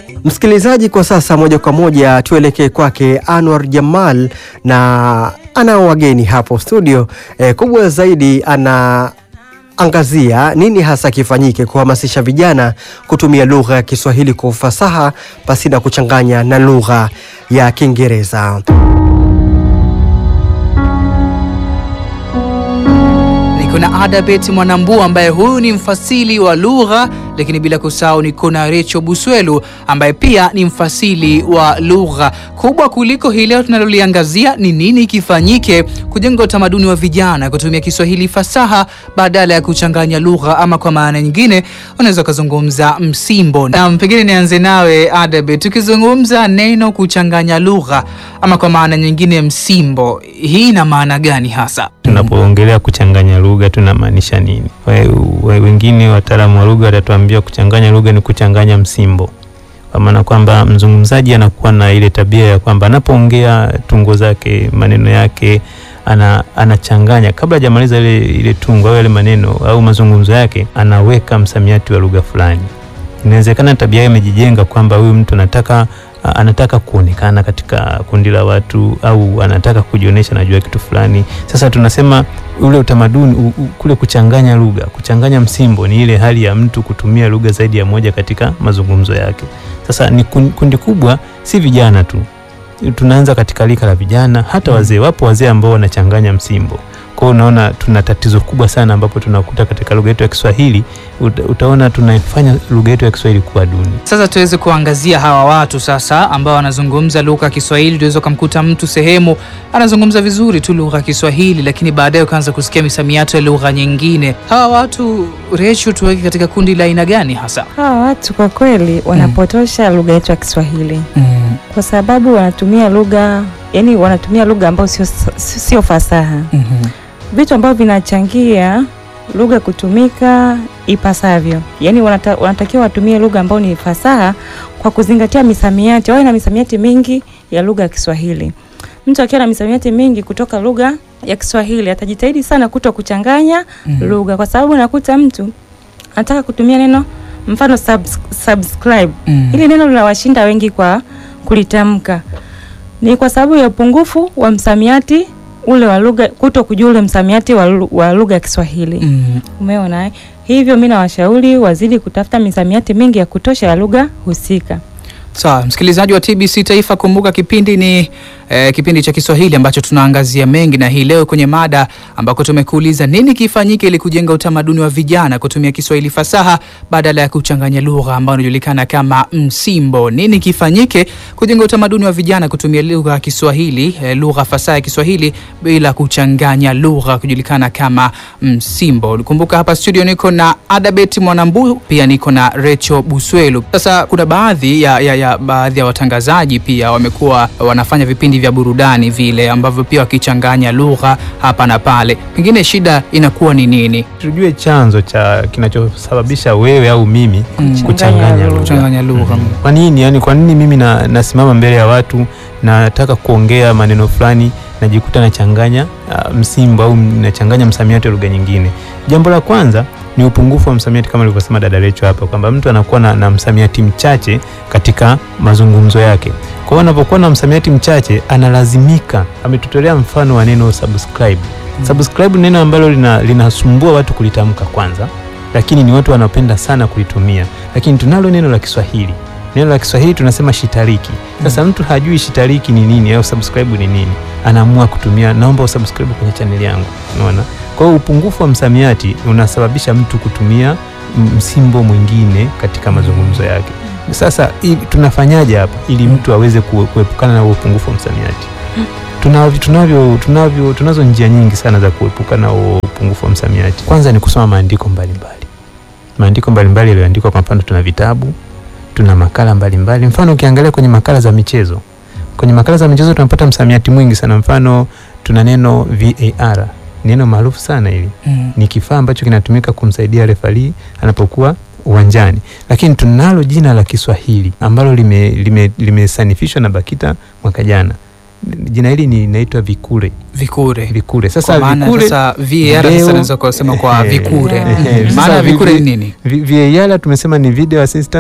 Msikilizaji, kwa sasa moja kwa moja tuelekee kwake Anwar Jamal, na anao wageni hapo studio. E, kubwa zaidi anaangazia nini hasa kifanyike kuhamasisha vijana kutumia lugha ya Kiswahili kwa ufasaha pasina kuchanganya na lugha ya Kiingereza. Niko na Adabet Mwanambu ambaye huyu ni mfasili wa lugha, lakini bila kusahau niko na Recho Buswelu ambaye pia ni mfasili wa lugha. Kubwa kuliko hii leo tunaloliangazia ni nini kifanyike kujenga utamaduni wa vijana kutumia Kiswahili fasaha badala ya kuchanganya lugha, ama kwa maana nyingine unaweza ukazungumza msimbo. Na pengine nianze nawe Adabet, tukizungumza neno kuchanganya lugha ama kwa maana nyingine msimbo, hii ina maana gani hasa? Tunapoongelea kuchanganya lugha tunamaanisha nini? We, we, wengine wataalamu wa lugha watatuambia kuchanganya lugha ni kuchanganya msimbo, kwa maana kwamba mzungumzaji anakuwa na ile tabia ya kwamba anapoongea tungo zake maneno yake ana, anachanganya kabla hajamaliza ile, ile tungo au yale maneno au mazungumzo yake, anaweka msamiati wa lugha fulani. Inawezekana tabia hiyo imejijenga kwamba huyu mtu anataka anataka kuonekana katika kundi la watu au anataka kujionyesha najua kitu fulani. Sasa tunasema ule utamaduni u, u, kule kuchanganya lugha, kuchanganya msimbo ni ile hali ya mtu kutumia lugha zaidi ya moja katika mazungumzo yake. Sasa ni kundi kubwa, si vijana tu, tunaanza katika lika la vijana, hata wazee. Wapo wazee ambao wanachanganya msimbo. Kwa hiyo unaona tuna tatizo kubwa sana ambapo tunakuta katika lugha yetu ya Kiswahili uta, utaona tunafanya lugha yetu ya Kiswahili kuwa duni. Sasa tuweze kuangazia hawa watu sasa ambao wanazungumza lugha ya Kiswahili. Tuweza kumkuta mtu sehemu anazungumza vizuri tu lugha ya Kiswahili, lakini baadaye ukaanza kusikia misamiato ya lugha nyingine. Hawa watu Rechu, tuweke katika kundi la aina gani hasa? Hawa watu kwa kweli wanapotosha lugha yetu ya Kiswahili Mm. kwa sababu wanatumia lugha yani, wanatumia lugha ambayo sio sio fasaha, Mhm. vitu ambavyo vinachangia lugha kutumika ipasavyo. Yani wanata, wanatakiwa watumie lugha ambayo ni fasaha kwa kuzingatia misamiati, wawe na misamiati mingi ya lugha ya Kiswahili. Mtu akiwa na misamiati mingi kutoka lugha ya Kiswahili atajitahidi sana kuto kuchanganya Mhm. lugha, kwa sababu nakuta mtu anataka kutumia neno mfano subs, subscribe Mm. Hili neno linawashinda wengi kwa kulitamka, ni kwa sababu ya upungufu wa msamiati ule wa lugha, kuto kujua ule msamiati wa lu- wa lugha ya Kiswahili. Mm. Umeona eh? Hivyo mi nawashauri wazidi kutafuta misamiati mingi ya kutosha ya lugha husika. Sawa, msikilizaji wa TBC Taifa, kumbuka kipindi ni eh, kipindi cha Kiswahili ambacho tunaangazia mengi, na hii leo kwenye mada ambako tumekuuliza nini kifanyike ili kujenga utamaduni wa vijana kutumia Kiswahili fasaha badala ya kuchanganya lugha ambayo inajulikana kama msimbo. Nini kifanyike kujenga utamaduni wa vijana kutumia lugha ya Kiswahili, eh, lugha fasaha ya Kiswahili bila kuchanganya lugha kujulikana kama msimbo. Kumbuka hapa studio niko na Adabet Mwanambu, pia niko na Recho Buswelu. Sasa kuna baadhi ya, ya, ya baadhi ya watangazaji pia wamekuwa wanafanya vipindi vya burudani vile ambavyo pia wakichanganya lugha hapa na pale, pengine shida inakuwa ni nini? Tujue chanzo cha kinachosababisha wewe au mimi Mm. kuchanganya lugha. Kuchanganya lugha. Mhm. Kwa nini? Yani, kwa nini mimi na, nasimama mbele ya watu nataka kuongea maneno fulani najikuta nachanganya uh, msimbo au nachanganya msamiati wa lugha nyingine? Jambo la kwanza ni upungufu wa msamiati kama alivyosema dada Lecho hapa kwamba mtu anakuwa na, na msamiati mchache katika mazungumzo yake. Kwa hiyo anapokuwa na msamiati mchache analazimika, ametutolea mfano wa neno subscribe. Subscribe ni neno ambalo lina- linasumbua watu kulitamka kwanza, lakini ni watu wanapenda sana kulitumia. Lakini tunalo neno la Kiswahili, neno la Kiswahili tunasema shitariki. Sasa mtu hajui shitariki ni nini au subscribe ni nini, anaamua kutumia naomba usubscribe kwenye chaneli yangu. Unaona, kwa hiyo upungufu wa msamiati unasababisha mtu kutumia m- msimbo mwingine katika mazungumzo yake. Sasa i- tunafanyaje hapa ili mtu aweze kue- kuepukana na huo upungufu wa msamiati? Tunavyo, tunavyo, tunavyo, tunazo njia nyingi sana za kuepuka na huo upungufu wa msamiati. Kwanza ni kusoma maandiko mbalimbali, maandiko mbalimbali yaliyoandikwa. Kwa mfano, tuna vitabu, tuna makala mbalimbali. Mfano, ukiangalia kwenye makala za michezo, kwenye makala za michezo tunapata msamiati mwingi sana. Mfano, tuna neno VAR, neno maarufu sana hili Mm. ni kifaa ambacho kinatumika kumsaidia refari anapokuwa uwanjani, lakini tunalo jina la Kiswahili ambalo limesanifishwa lime, limesanifishwa na BAKITA mwaka jana. Jina hili ni inaitwa vikure. Vikure. Vikure. Kwa Sasa maana vikure, sasa VAR sasa leo- naweza kusema kwa Eh, vikure. eh, Mm. eh, Maana sasa ya vikure ni vi- nini? vi- VAR tumesema ni video assistance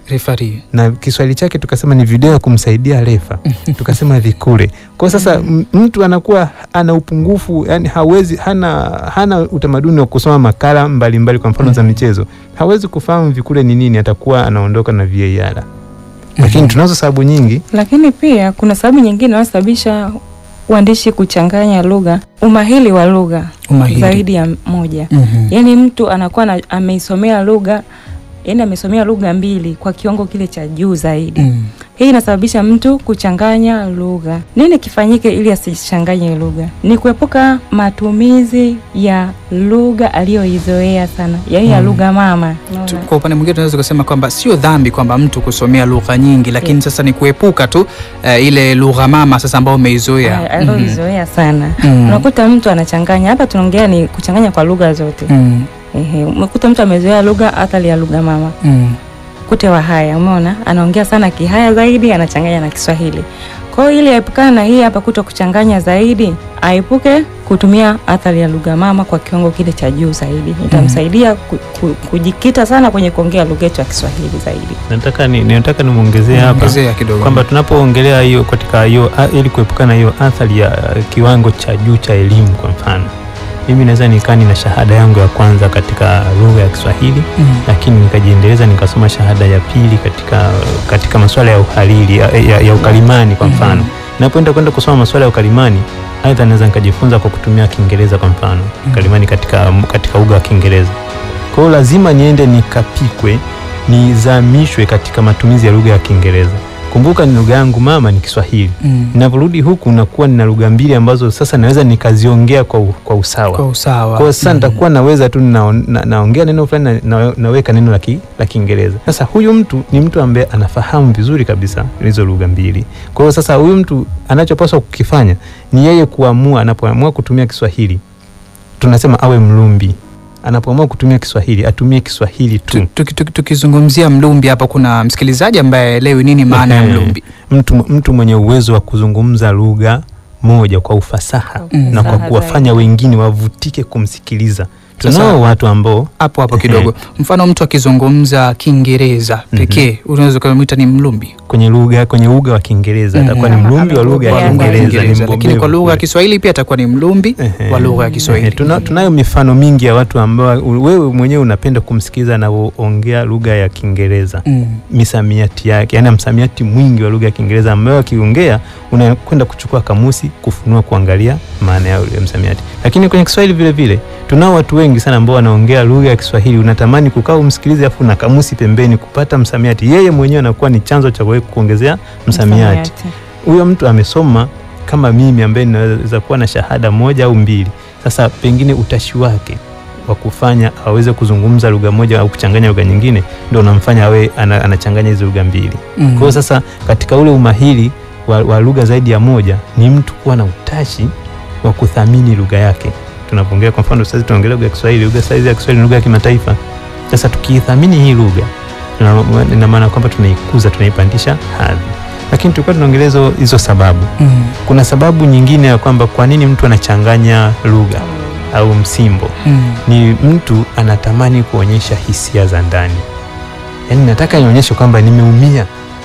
Refari. na Kiswahili chake tukasema ni video ya kumsaidia refa, tukasema vikule. Kwa sasa m- mtu anakuwa ana upungufu, yani hawezi, hana, hana utamaduni wa kusoma makala mbalimbali mbali, kwa mfano za michezo, hawezi kufahamu vikule ni nini, atakuwa anaondoka na VAR. Lakini tunazo sababu nyingi Lakini pia kuna sababu nyingine inayosababisha uandishi kuchanganya lugha, umahili wa lugha Umahiri. zaidi ya moja. Mhm. Yaani mtu anakuwa na, ameisomea lugha yaani amesomea lugha mbili kwa kiwango kile cha juu zaidi. Mm. Hii inasababisha mtu kuchanganya lugha. Nini kifanyike ili asichanganye lugha? Ni kuepuka matumizi ya lugha aliyoizoea sana, yaani ya Mm. lugha mama. Tu- Unaona? Kwa upande mwingine tunaweza kusema kwamba sio dhambi kwamba mtu kusomea lugha nyingi, lakini Yeah. sasa ni kuepuka tu eh, ile lugha mama sasa ambayo umeizoea. A- aliyoizoea sana. Mhm. Unakuta mtu anachanganya. Hapa tunaongea ni kuchanganya kwa lugha zote. Mm. Ehe, umekuta mtu amezoea lugha athari ya lugha mama. Mm. Kute wa haya, umeona? Anaongea sana Kihaya zaidi, anachanganya na Kiswahili. Kwa hiyo ili aepukane na hii hapa kuto kuchanganya zaidi, aepuke kutumia athari ya lugha mama kwa kiwango kile cha juu zaidi. Itamsaidia ku, ku, kujikita sana kwenye kuongea lugha yetu ya Kiswahili zaidi. nataka ni, nataka nimwongezee hapa Ongezea kidogo. kwamba tunapoongelea hiyo katika hiyo a- ili kuepukana na hiyo athari ya uh, kiwango cha juu cha elimu, kwa mfano mimi naweza nikaa nina shahada yangu ya kwanza katika lugha ya Kiswahili Mm. lakini nikajiendeleza nikasoma shahada ya pili katika katika masuala ya uhariri ya, ya, ya ukalimani kwa mfano Mhm. napoenda kwenda kusoma masuala ya ukalimani aidha naweza nikajifunza kwa kutumia Kiingereza kwa mfano ukalimani katika katika lugha ya Kiingereza kwa hiyo lazima niende nikapikwe nizamishwe katika matumizi ya lugha ya Kiingereza kumbuka ni lugha yangu mama ni Kiswahili Mm. ninaporudi huku nakuwa nina lugha mbili ambazo sasa naweza nikaziongea kwa, u- kwa usawa Kwa usawa. kwa hiyo sasa Mm. nitakuwa naweza tu na, na, naongea neno fulani na, na, naweka neno la ki- la Kiingereza. Sasa huyu mtu ni mtu ambaye anafahamu vizuri kabisa hizo lugha mbili. Kwa hiyo sasa huyu mtu anachopaswa kukifanya ni yeye kuamua, anapoamua kutumia Kiswahili tunasema awe mlumbi. Anapoamua kutumia Kiswahili atumie Kiswahili tu. Tu- tuki- tuki- Tukizungumzia mlumbi hapa, kuna msikilizaji ambaye elewi nini maana ya Ehe. mlumbi. Mtu, mtu mwenye uwezo wa kuzungumza lugha moja kwa ufasaha Kwa na kwa ufasaha kuwafanya zaidi. wengine wavutike kumsikiliza. Sasa- Tunao watu ambao Hapo hapo kidogo, mfano mtu akizungumza Kiingereza Mhm. pekee unaweza ukamwita ni mlumbi kwenye lugha kwenye uga wa Kiingereza Mhm. atakuwa ni Kama mlumbi wa lugha ya amebobea Kwa lugha ya Kiingereza, ni Kiingereza, lakini kwa mbobevu lugha ya kule. Kiswahili pia atakuwa ni mlumbi Ehe. wa lugha ya Ehe, Kiswahili. tuna, tunayo mifano mingi ya watu ambao wewe mwenyewe unapenda kumsikiza anavyoongea lugha ya Kiingereza Mm. misamiati yake, yani msamiati mwingi wa lugha ya Kiingereza ambayo akiongea unakwenda kuchukua kamusi kufunua kuangalia maana ya ule msamiati. Lakini kwenye Kiswahili vile vile tunao watu wengi sana ambao wanaongea lugha ya Kiswahili, unatamani kukaa umsikilize, afu na kamusi pembeni kupata msamiati. Yeye mwenyewe anakuwa ni chanzo cha wewe kuongezea msamiati. Huyo mtu amesoma kama mimi ambaye ninaweza kuwa na shahada moja au mbili. Sasa pengine utashi wake wa kufanya aweze kuzungumza lugha moja au kuchanganya lugha nyingine ndio unamfanya awe ana, anachanganya hizo lugha mbili. Mm. Kwa hiyo sasa katika ule umahiri wa, wa lugha zaidi ya moja ni mtu kuwa na utashi wa kuthamini lugha yake. Tunapoongea kwa mfano sasa tunaongelea lugha ya Kiswahili, lugha saizi ya Kiswahili ni lugha ya kimataifa. Sasa tukiithamini hii lugha ina- ina maana kwamba tunaikuza, tunaipandisha hadhi. Lakini tulikuwa tunaongelea hizo hizo sababu. Mm. Kuna sababu nyingine ya kwamba kwa nini mtu anachanganya lugha au msimbo Mm. ni mtu anatamani kuonyesha hisia za ndani, yaani nataka nionyeshe kwamba nimeumia,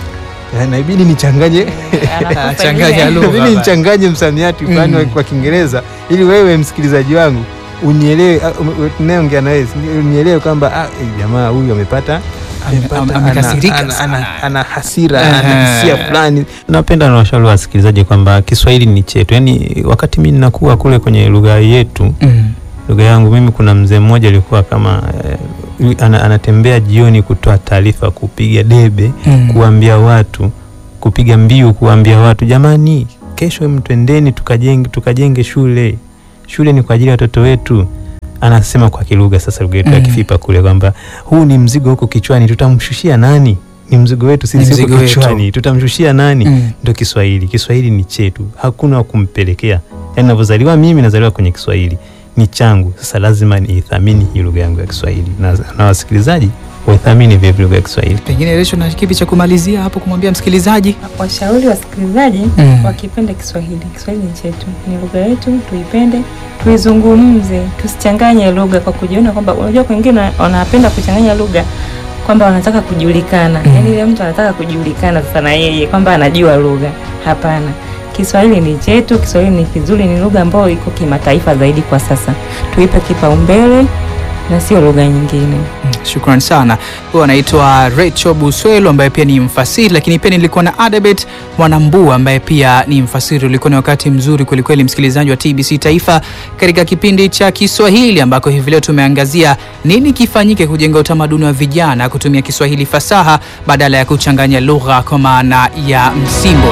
Na- naibidi nichanganye Changanya lugha inabidi bana. nichanganye msamiati fulani Mm. wa- kwa Kiingereza ili wewe msikilizaji wangu unielewe, ah, um, um, tunayeongea na wewe unielewe kwamba ah, eh, jamaa huyu amepata Ame- amepata- ame- ana- amekasirika ana- sana. ana- ana hasira, Ehe. ana hisia fulani. Napenda na washauri wasikilizaji kwamba Kiswahili ni chetu, yaani wakati mimi ninakuwa kule kwenye lugha yetu Mm. lugha yangu mimi, kuna mzee mmoja alikuwa kama eh, ana, anatembea jioni kutoa taarifa, kupiga debe, Mm. kuambia watu, kupiga mbiu, kuambia watu, jamani, kesho mtwendeni tukajenge, tukajenge shule. Shule ni kwa ajili ya watoto wetu. Anasema kwa kilugha sasa, lugha yetu ya Mm. Kifipa kule kwamba huu ni mzigo huko kichwani, tutamshushia nani? Ni mzigo wetu Ni sisi mzigo huko wetu. kichwani, tutamshushia nani? Mm. Ndio Kiswahili. Kiswahili ni chetu, hakuna wa kumpelekea. Yaani navyozaliwa mimi, nazaliwa kwenye Kiswahili, ni changu. Sasa lazima niithamini hii lugha yangu ya Kiswahili na, na wasikilizaji waithamini vile vile lugha ya Kiswahili. Pengine Resho na kipi cha kumalizia hapo kumwambia msikilizaji? Washauri wasikilizaji Mm. wakipende Kiswahili. Kiswahili ni chetu, ni lugha yetu, tuipende, tuizungumze, tusichanganye lugha kwa kujiona kwamba, unajua, wengine wanapenda kuchanganya lugha kwamba wanataka kujulikana Mm. yaani ile mtu anataka kujulikana sasa na yeye kwamba anajua lugha. Hapana, Kiswahili ni chetu, Kiswahili ni kizuri, ni lugha ambayo iko kimataifa zaidi kwa sasa. Tuipe kipaumbele na sio lugha nyingine. Shukran sana. Huyo anaitwa Rachel Buswelo ambaye pia ni mfasiri, lakini pia nilikuwa na Adabet Mwanambua ambaye pia ni mfasiri. Ulikuwa ni wakati mzuri kwelikweli, msikilizaji wa TBC Taifa, katika kipindi cha Kiswahili ambako hivi leo tumeangazia nini kifanyike kujenga utamaduni wa vijana kutumia Kiswahili fasaha badala ya kuchanganya lugha kwa maana ya msimbo.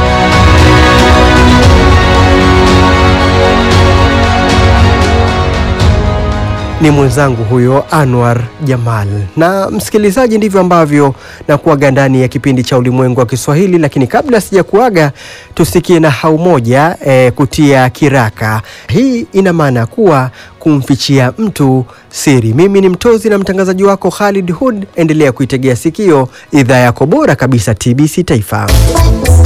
ni mwenzangu huyo Anwar Jamal. Na msikilizaji, ndivyo ambavyo na kuaga ndani ya kipindi cha ulimwengu wa Kiswahili, lakini kabla sija kuaga, tusikie na hau moja e, kutia kiraka. Hii ina maana kuwa kumfichia mtu siri. Mimi ni mtozi na mtangazaji wako Khalid Hud. Endelea kuitegea sikio idhaa yako bora kabisa TBC Taifa.